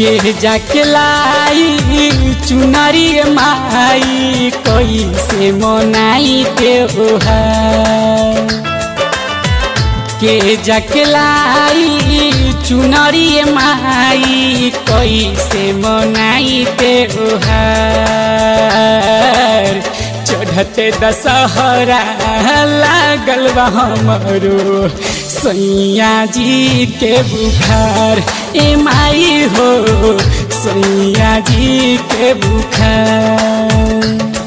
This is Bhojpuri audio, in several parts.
के जाके लाई चुनरी माई कैसे मनाई त्योहार के जाके लाई चुनरी माई कैसे मनाई त्योहार चढ़ते दशहरा लागल बा हमरो सैया जी के बुखार ए माई हो सैया जी के बुखार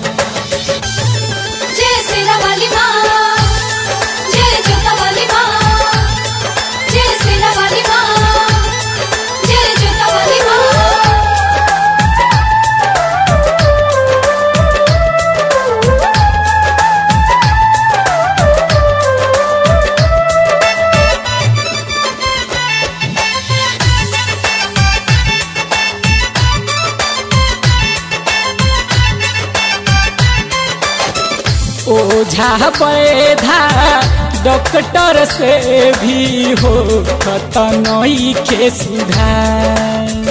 जय सेना वाली माँ जय जोता वाली माँ जय सेना वाली माँ जय जोता वाली माँ ओझा पैधा डॉक्टर से भी हो खतनई के सुधार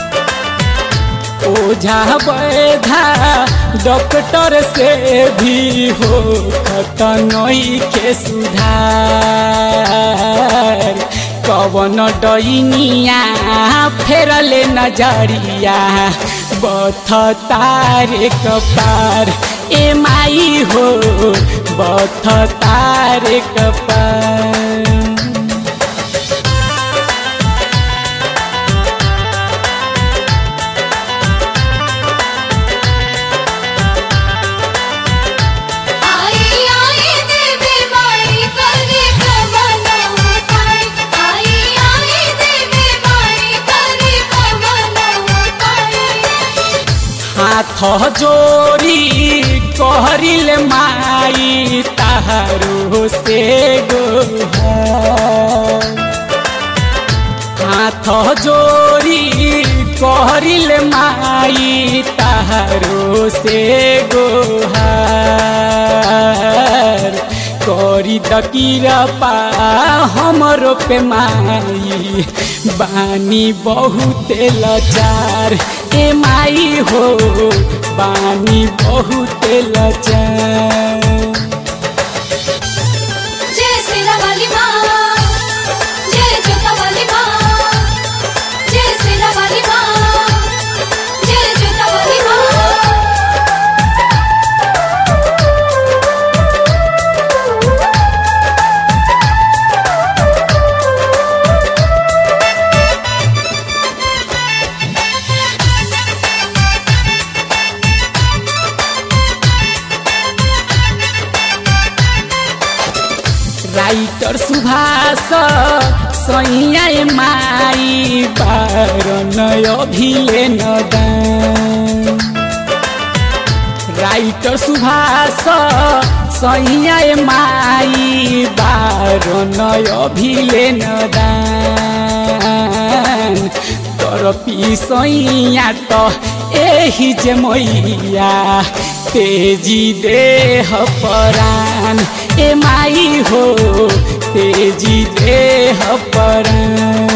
ओझा पैधा डॉक्टर से भी हो खतनई के सुधार कवन डैनिया फेरले नजरिया बथ तारे कपार ए माई हो बथ तारे कपार आई आई देवी माई करे कमना उठाई आई आई देवी माई करे कमना उठाई हाथ जोड़ी कहरिल माई तारो से गोहार हाथ जोड़ी कहरिल माई तारो से गोहार करी दकीरपा हमरो पे माई बानी बहुते लाचार ए माई हो बानी बहुते लाचार जय सेना वाली माँ जय जोता वाली माँ जय सेना वाली माँ जय जोता वाली माँ राइटर सुभाष सैया माई बारन अभिले नदान राइटर सुभाष सैया माई बारन अभिले नदान तर पिसैया त एही जे मैया तेजी देह परान ए माई हो तेजी देह परान